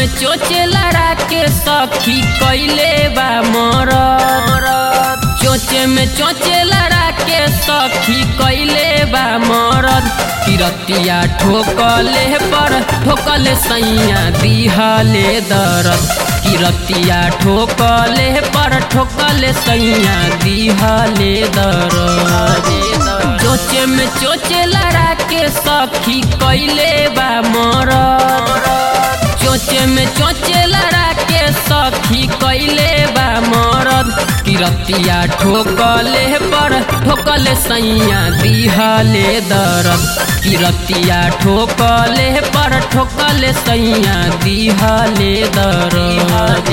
चोचे लड़ा के सखी कैले बा मरद चोचे में चोचे लड़ा के सखी कैले बा मरद किरतिया ठोकले पर ठोकले सैया दिहले दरद किरतिया ठोकले पर ठोकले सैया दिहले दरद चोचे में चोचे लड़ा के सखी कैले बा मरद चोचे में चोचे लड़ा के सखी कैले बा मरद किरतिया ठोकले पर ठोकले सैया दिहले दरद किरतिया ठोकले पर ठोकले सैया दिहले दरद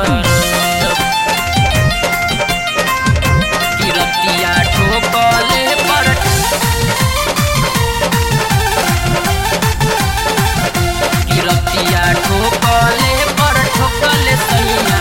किरतिया ठोकले पर किरतिया ठोकले पर ठोकले सैया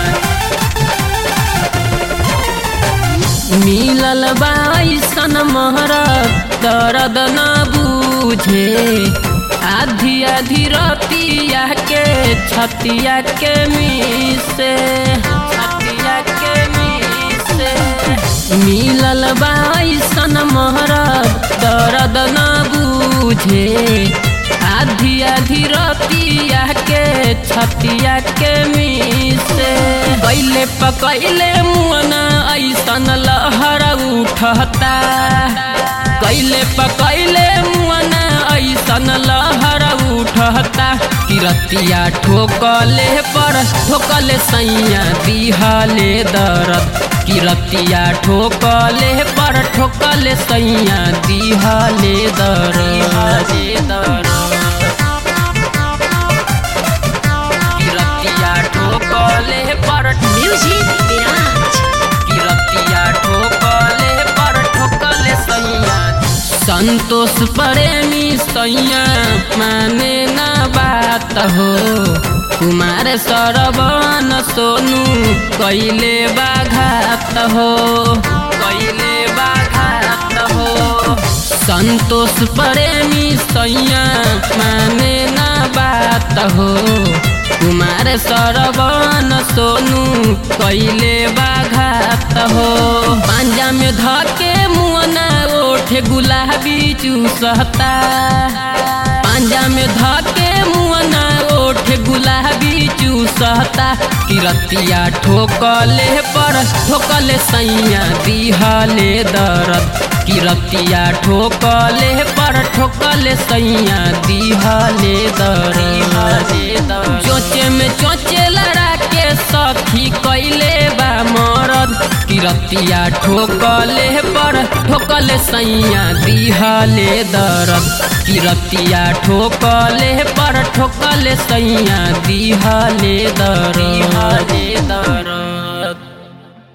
मिलल बाईसन महरत दर्द न बूझे आधी आधी रतिया के छतिया के मिसे छतिया के मिसे मिलल बाईसन महरत दर्द न बूझे आधी आधी रतिया के छतिया के मिसे कैले पकैले मुअना ऐसन लहर उठता कैले पकैले मुअना ऐसन लहर उठता किरतिया ठोकले पर ठोकले सैया दिहले दरद किरतिया ठोकले पर ठोकले सैया दिहले दरद किरतिया ठोकले पर Music Mirage. किरतिया ठोकले पर ठोकले सैया संतोष प्रेमी सैया माने ना बात हो कुमार सरवन सोनू कैले बाघात हो कैले बाघात हो संतोष प्रेमी सैया माने ना बात हो कुमार सरवन सोनू कैले बाघात हो पांजा में धके मुअना ओठे गुलाबी चूसता पांजा में धके मुअना ओठे गुलाबी चूसता किरतिया ठोकले पर ठोकले सैया दिहले दरद किरतिया ठोकले पर ठोकले सैया दिहले दरद चोचे में चोचे लड़ा के सखी कैले बा मरद किरतिया ठोकले पर ठोकले सैया दिहले दरद किरतिया ठोकले पर ठोकले सैया दिहले दरद